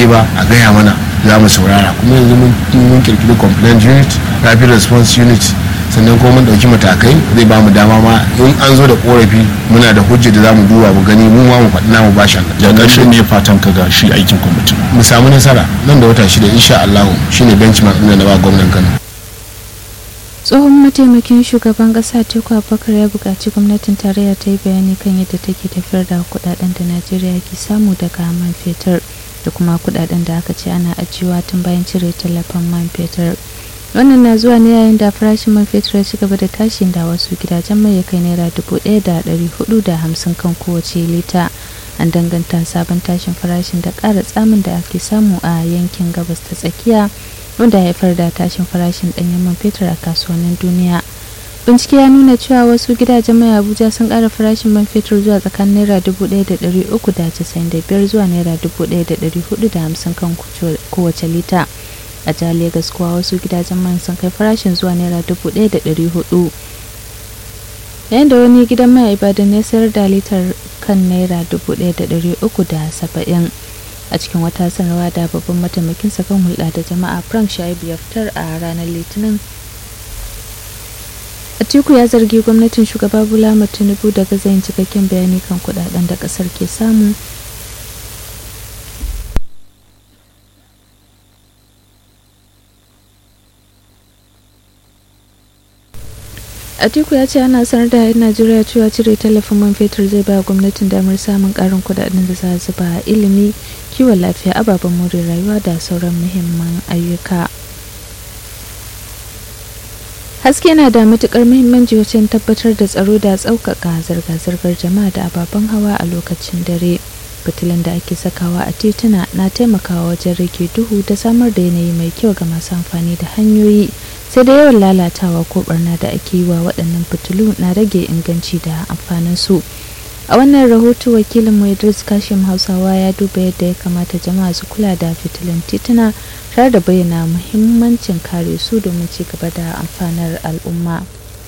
ba a gaya mana za mu saurara kuma yanzu mun kirkiri complaint unit rapid response unit sannan kuma mun dauki matakai zai ba mu dama ma in an zo da korafi muna da hujja da za mu duba mu gani mu ma mu faɗi namu bashan ya ƙarshe ne fatan ka ga shi aikin kwamitin mu samu nasara nan da wata shida insha Allah shine benchmark ɗin da na ba gwamnan Kano tsohon mataimakin shugaban kasa teku abubakar ya buƙaci gwamnatin tarayya ta yi bayani kan yadda take tafiyar da kudaden da najeriya ke samu daga man fetur da kuma kudaden da aka ce ana ajiyewa tun bayan cire tallafin man fetur wannan na zuwa ne yayin da farashin man fetur ya ci gaba da tashin da wasu gidajen mai ya kai naira dubu ɗaya da ɗari hudu da hamsin kan kowace lita an danganta sabon tashin farashin da ƙara tsamin da ake samu a yankin gabas ta tsakiya wanda haifar da tashin farashin ɗanyen man fetur a kasuwannin duniya bincike ya nuna cewa wasu gidajen mai abuja sun ƙara farashin man fetur zuwa tsakanin naira dubu ɗaya da ɗari uku da casa'in da biyar zuwa naira dubu ɗaya da ɗari hudu da hamsin kan kowace lita a jihar Legas kuwa wasu gidajen man sun kai farashin zuwa naira dubu ɗaya da ɗari hudu yayin da wani gidan mai ibadan ya sayar da litar kan naira dubu ɗaya da ɗari uku da saba'in a cikin wata sanarwa da babban mataimakin kan hulɗa da jama'a frank shaibu ya fitar a ranar litinin atiku ya zargi gwamnatin shugaba bola tinubu da gaza yin cikakken bayani kan kudaden da kasar ke samu atiku ya ce ana sanar da yan najeriya cewa cire tallafin man fetur zai ba gwamnatin damar samun karin kudaden da za zuba a ilimi kiwon lafiya ababen more rayuwa da sauran muhimman ayyuka haske na da matukar muhimmanci wajen tabbatar da tsaro da tsaukaka zirga-zirgar jama'a da ababen hawa a lokacin dare fitilun da ake sakawa a tituna na taimakawa wajen rage duhu da samar da yanayi mai kyau ga masu amfani da hanyoyi sai da yawan lalatawa ko barna da ake yi wa waɗannan fitilu na rage inganci da amfanin su a wannan rahoto wakilin mu idris kashim hausawa ya duba yadda ya kamata jama'a su kula da fitilun tituna tare da bayyana muhimmancin kare su domin ci gaba da amfanar al'umma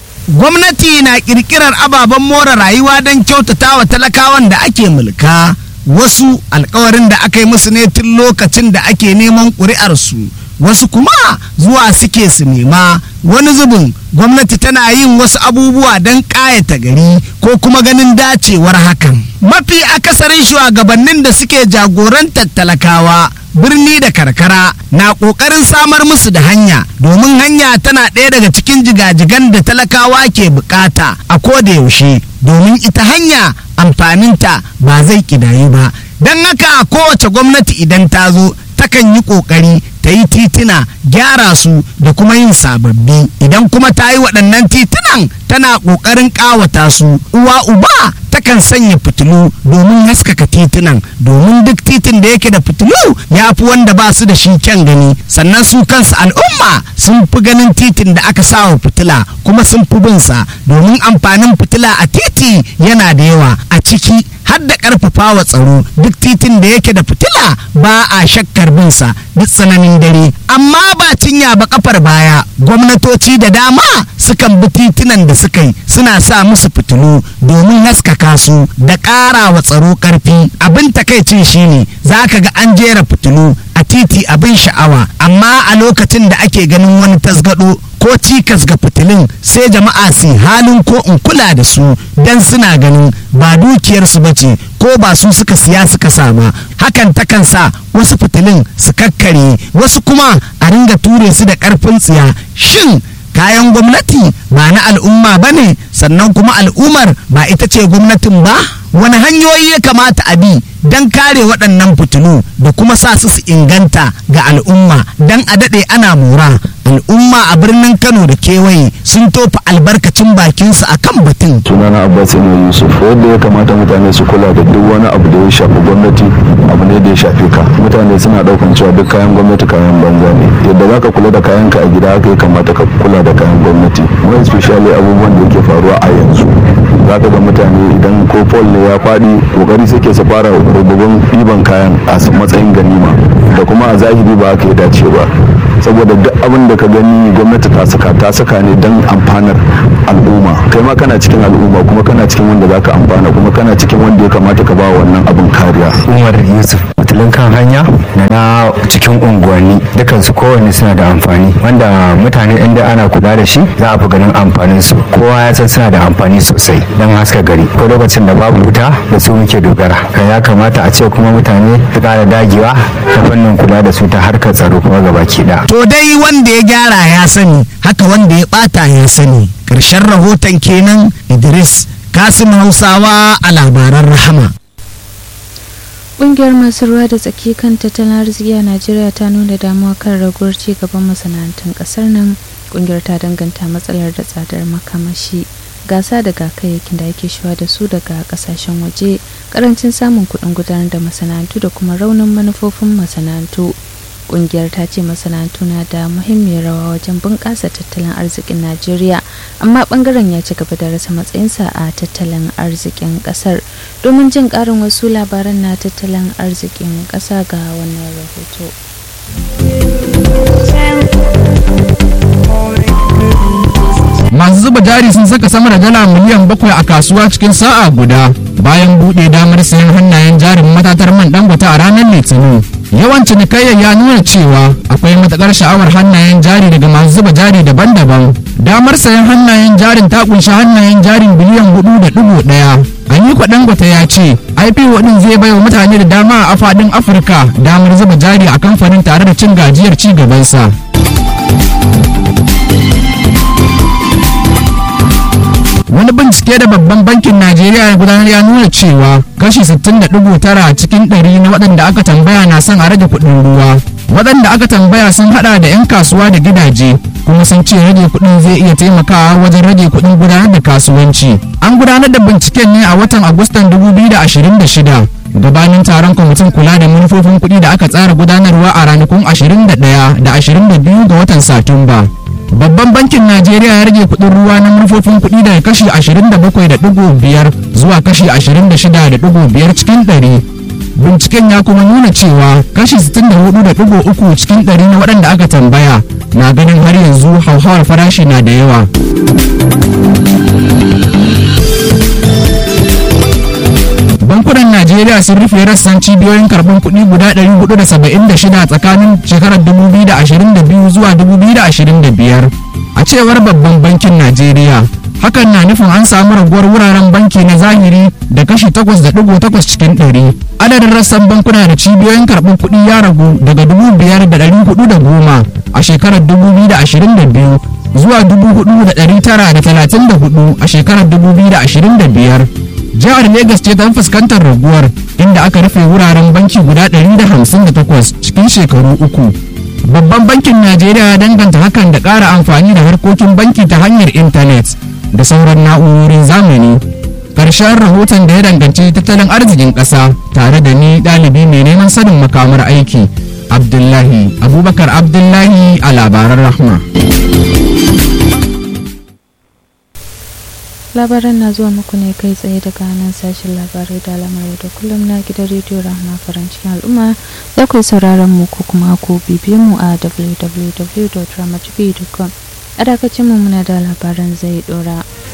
gwamnati na kirkirar ababen more rayuwa don kyautata wa talakawan da ake mulka wasu alkawarin da aka yi musu ne tun lokacin da ake neman ƙuri'arsu wasu kuma zuwa suke su nema wani zubin gwamnati tana yin wasu abubuwa don ƙayata gari ko kuma ganin dacewar hakan mafi akasarin shugabannin da suke jagorantar talakawa birni da karkara na ƙoƙarin samar musu da hanya domin hanya tana ɗaya daga cikin jigajigan da talakawa ke bukata a koda yaushe domin ita hanya amfaninta ba zai ƙidayu ba don haka kowace gwamnati idan ta zo takan yi ƙoƙari ta yi titina gyara su da kuma yin sababbi idan kuma ta yi waɗannan titunan tana ƙoƙarin ƙawata su uwa uba takan sanya fitilu domin haskaka titunan domin duk titin da yake da fitilu ya fi wanda ba su da shi kyan gani sannan su kansu al'umma sun fi ganin titin da aka sawa fitila kuma sun fi bin sa domin amfanin fitila a titi yana da yawa a ciki har da ƙarfafa wa tsaro duk titin da yake da fitila ba a shakkar bin sa duk tsananin dare amma ba cinya ba kafar baya gwamnatoci da dama sukan bi titunan da suka yi suna sa musu fitilu domin haskaka su da ƙara wa tsaro ƙarfi abin takaicin shine za ka ga an jera fitilu a titi abin sha'awa amma a lokacin da ake ganin wani tasgado ko cikas ga fitilun sai jama'a su halin ko in kula da su don suna ganin ba dukiyarsu ba ce ko ba su suka siya suka sama hakan takan sa wasu fitilun su kakkare wasu kuma a ringa ture su da karfin tsiya shin kayan gwamnati ba na al'umma ba ne sannan kuma al'ummar ba ita ce gwamnatin ba wani hanyoyi ya kamata a bi don kare waɗannan fitilu da kuma sa su su inganta ga al'umma don a daɗe ana mora al'umma a birnin kano da kewaye sun tofa albarkacin bakinsu a kan batun sunana abbas ne yusuf wanda ya kamata mutane su kula da duk wani abu da ya shafi gwamnati abu ne da ya shafi ka mutane suna daukan cewa duk kayan gwamnati kayan banza ne yadda zaka kula da kayanka a gida haka ya kamata ka kula da kayan gwamnati more especially abubuwan da yake faruwa a yanzu zaka ga mutane idan ko pol ne ya faɗi kokari suke su fara rububin ɗiban kayan a matsayin ganima da kuma a zahiri ba haka ya dace ba saboda duk abin da ka gani gwamnati ta saka ta saka ne don amfanar al'umma kai ma kana cikin al'umma kuma kana cikin wanda za ka amfana kuma kana cikin wanda ya kamata ka ba wannan abin kariya umar yusuf fitilun kan hanya da na cikin unguwanni dukansu kowanne suna da amfani wanda mutane inda ana kula da shi za a fi ganin amfanin su kowa ya san suna da amfani sosai don haska gari ko lokacin da babu wuta da su muke dogara kan ya kamata a ce kuma mutane su kara dagewa ta fannin kula da su ta harkar tsaro kuma gabaki ɗaya. To dai wanda ya gyara ya sani haka wanda ya bata ya sani. Ƙarshen rahoton kenan Idris Kasim Hausawa a labaran rahama. Ƙungiyar masu ruwa da tsaki kan tattalin arziki a Najeriya ta nuna damuwa kan raguwar ci gaban masana'antun ƙasar nan. Ƙungiyar ta danganta matsalar da tsadar makamashi. gasa daga kayayyakin da ake shiwa da su daga kasashen waje karancin samun kuɗin gudanar da masana'antu da kuma raunin manufofin masana'antu kungiyar ta ce masana'antu na da muhimmiyar rawa wajen bunƙasa tattalin arzikin najeriya amma bangaren ya ci gaba da rasa matsayinsa a tattalin arzikin ƙasar domin jin ƙarin wasu labaran na tattalin arzikin ƙasa ga wannan rahoto masu zuba jari sun saka sama da dala miliyan bakwai a kasuwa cikin sa'a guda bayan buɗe damar sayan hannayen jarin matatar man dangote a ranar litinin yawan cinikayyar ya nuna cewa akwai matakar sha'awar hannayen jari daga masu zuba jari daban-daban damar sayan hannayen jarin ta kunshi hannayen jarin biliyan hudu da dubu daya Aliko Dangote ya ce IPO din zai bai wa mutane da dama a faɗin Afirka damar zuba jari a kamfanin tare da cin gajiyar ci gabansa. wani bincike da babban bankin najeriya ya gudanar ya nuna cewa kashi 60.9 cikin 100 na waɗanda aka tambaya na son a rage kuɗin ruwa waɗanda aka tambaya sun hada da 'yan kasuwa da gidaje kuma sun ce rage kuɗin zai iya taimakawa wajen rage kuɗin gudanar da kasuwanci an gudanar da binciken ne a watan agustan 2026 gabanin taron kwamitin kula da manufofin kuɗi da aka tsara gudanarwa a ranakun 21 da 22 ga watan satumba babban bankin najeriya ya rage kudin ruwa na manufofin kudi daga kashi 27.5 zuwa kashi 26.5 cikin 100 binciken ya kuma nuna cewa kashi 64.3 cikin 100 na waɗanda aka tambaya na ganin har yanzu hauhawar farashi na da yawa bankunan najeriya sun rufe rassan cibiyoyin karɓar kuɗi guda 476 tsakanin shekarar 2022 zuwa 2025 a cewar babban bankin najeriya hakan na nufin an samu raguwar wuraren banki na zahiri da kashi 8.8 cikin 100 adadin rassan bankuna da cibiyoyin karɓar kuɗi ya ragu daga 5,410 a shekarar 2022 zuwa 4,934 a shekarar 2025 jihar Legas ce ta fuskantar raguwar inda aka rufe wuraren banki guda 158 cikin shekaru uku. Babban bankin Najeriya ya danganta hakan da ƙara amfani da harkokin banki ta hanyar intanet da sauran na'urorin zamani. Ƙarshen rahoton da ya danganci tattalin arzikin ƙasa tare da ni ɗalibi mai neman sanin makamar aiki. Abdullahi Abubakar Abdullahi a labaran rahma. labaran na zuwa muku ne kai tsaye daga nan sashen labarai da lamarai da kullum na gidan rediyo rahama farin cikin al'umma za ku yi sauraron mu ko kuma ku bibiye mu a www.ramatv.com a dakacin mu muna da labaran zai dora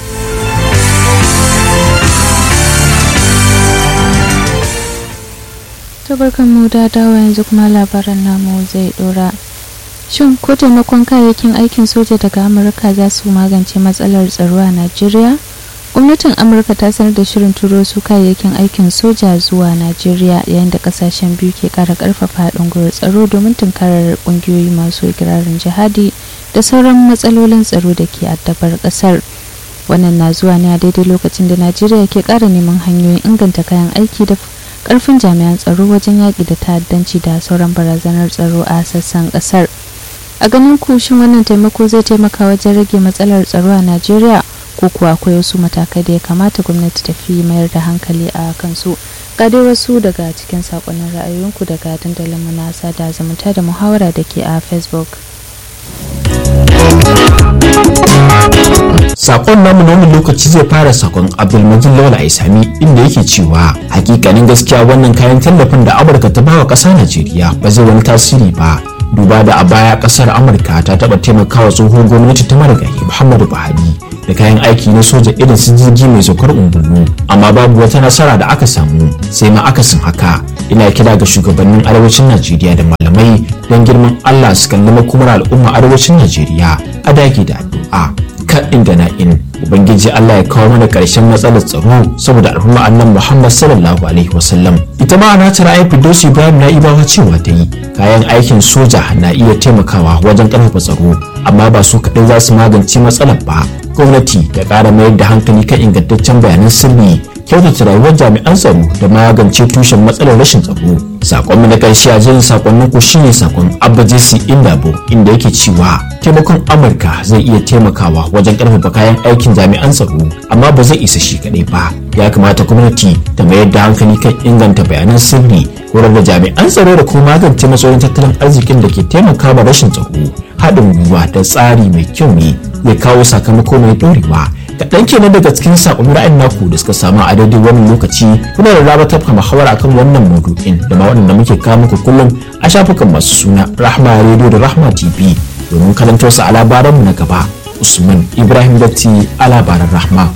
tabarkan mu da dawa yanzu kuma labaran namu zai dora shin ko taimakon kayayyakin aikin soja daga amurka za su magance matsalar tsaro a najeriya gwamnatin amurka ta sanar da shirin turo su kayayyakin aikin soja zuwa najeriya yayin da kasashen biyu ke kara karfafa haɗin gwiwar tsaro domin tunkarar ƙungiyoyi masu ikirarin jihadi da sauran matsalolin tsaro da ke addabar ƙasar wannan na zuwa ne a daidai lokacin da najeriya ke ƙara neman hanyoyin inganta kayan aiki da ƙarfin jami'an tsaro wajen yaƙi da ta'addanci da sauran barazanar tsaro a sassan ƙasar a ganin ku shin wannan taimako zai taimaka wajen rage matsalar tsaro a najeriya ko kuwa akwai wasu matakai da ya kamata gwamnati ta fi mayar da hankali a kansu ga dai wasu daga cikin sakonnin ra'ayoyinku daga dandalin munasa da zumunta da muhawara da ke a facebook sakon namu na wani lokaci zai fara sakon abdulmajid lawal aisami inda yake cewa hakikanin gaskiya wannan kayan tallafin da amurka ta bawa ƙasa najeriya ba zai wani tasiri ba duba da a baya kasar amurka ta taba taimakawa tsohon gwamnati ta marigayi muhammadu buhari da kayan aiki na soja irin su jirgi mai saukar ungulu amma babu wata nasara da aka samu sai ma akasin haka ina kira ga shugabannin arewacin najeriya da malamai don girman allah su kalli makomar al'umma arewacin najeriya a dage da addu'a kan inda na in ubangiji allah ya kawo mana karshen matsalar tsaro saboda al'umma annan muhammad sallallahu alaihi wasallam ita ma na tara aiki dosi ibrahim na ibawa cewa ta yi kayan aikin soja na iya taimakawa wajen karfafa tsaro amma ba su kaɗai za su magance matsalar ba gwamnati ta ƙara mayar da hankali kan ingantaccen bayanan sirri kyautata rayuwar jami'an tsaro da magance tushen matsalar rashin tsaro sakon mu na karshe a jerin sakonnin ku shine sakon abba jesse indabo inda yake cewa taimakon amurka zai iya taimakawa wajen karfafa kayan aikin jami'an tsaro amma ba zai isa shi kadai ba ya kamata gwamnati ta mayar da hankali kan inganta bayanan sirri horar da jami'an tsaro da kuma magance matsalolin tattalin arzikin da ke taimakawa rashin tsaro haɗin gwiwa da tsari mai kyau ne zai kawo sakamako mai ɗorewa kaɗan kenan daga cikin saƙon ra'ayin naku da suka samu a daidai wannan lokaci kuna da raba tafka muhawara akan wannan maudu'in da ma waɗanda muke kawo muku kullum a shafukan masu suna rahma radio da rahma tv domin karantar su a labaranmu na gaba usman ibrahim datti a labaran rahma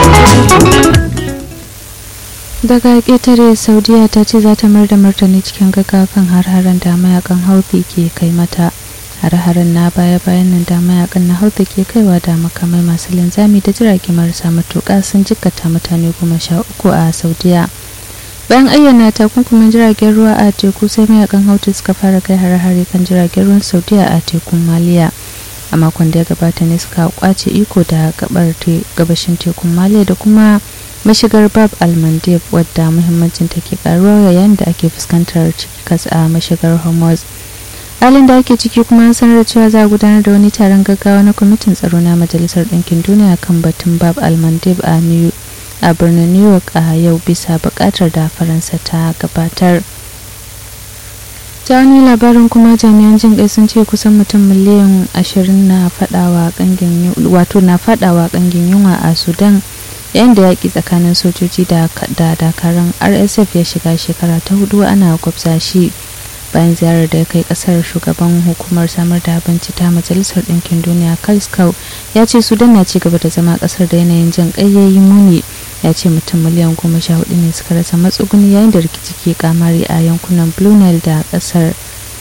daga ƙetare saudiya ta ce za ta mayar da martani cikin gaggawa kan har-haren da mayakan hauti ke kai mata har-haren na baya-bayan nan da mayakan na hauta ke kaiwa da makamai masu linzami da jirage marasa matuƙa sun jikkata mutane goma sha uku a saudiya bayan ayyana takunkumin jiragen ruwa a teku sai mayakan hauta suka fara kai har-hare kan jiragen ruwan saudiya a tekun maliya a makon da ya gabata ne suka kwace iko da gabar gabashin tekun maliya da kuma mashigar bab almandeb wadda muhimmancin take karuwa yayin da ake fuskantar cikas a mashigar hormuz halin da ake ciki kuma an sanar da cewa za a gudanar da wani taron gaggawa na kwamitin tsaro na majalisar ɗinkin duniya kan batun bab almandib a a birnin new york a yau bisa buƙatar da faransa ta gabatar ta wani labarin kuma jami'an jin kai sun ce kusan mutum miliyan ashirin na fadawa kangin wato na fadawa kangin yunwa a sudan yayin da yaƙi tsakanin sojoji da dakarun rsf ya shiga shekara ta hudu ana gwabza shi bayan ziyarar da ya kai kasar shugaban hukumar samar da abinci ta majalisar ɗinkin duniya kalskau ya ce sudan na ci gaba da zama kasar da yanayin jin ƙayyayi muni ya ce mutum miliyan goma sha hudu ne suka rasa matsuguni yayin da rikici ke kamari a yankunan blue nile da kasar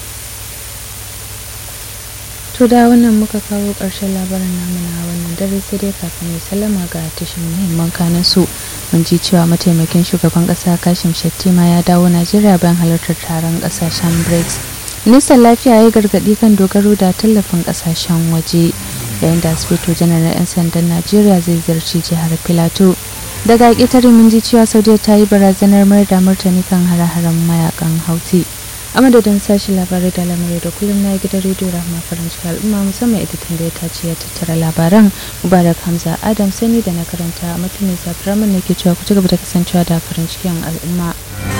to da wannan muka kawo ƙarshen labarin namu na wannan dare sai dai kafin ya sallama ga tashin muhimman kanan su mun ji cewa mataimakin shugaban kasa kashim shettima ya dawo najeriya bayan halartar taron kasashen brics ministan lafiya ya yi gargadi kan dogaro da tallafin kasashen waje yayin da asibito janar 'yan sandan najeriya zai ziyarci jihar filato daga ƙetare mun ji cewa saudiya ta yi barazanar mayar da martani kan hare-haren mayakan hauti a madadin sashi labarai da lamarai da kullum na gidan rediyo rahama farin cikin al'umma musamman editan da ya tace ya tattara labaran mubarak hamza adam sani da na karanta a mutumin zafirar ne ke cewa ku ci gaba da kasancewa da farin cikin al'umma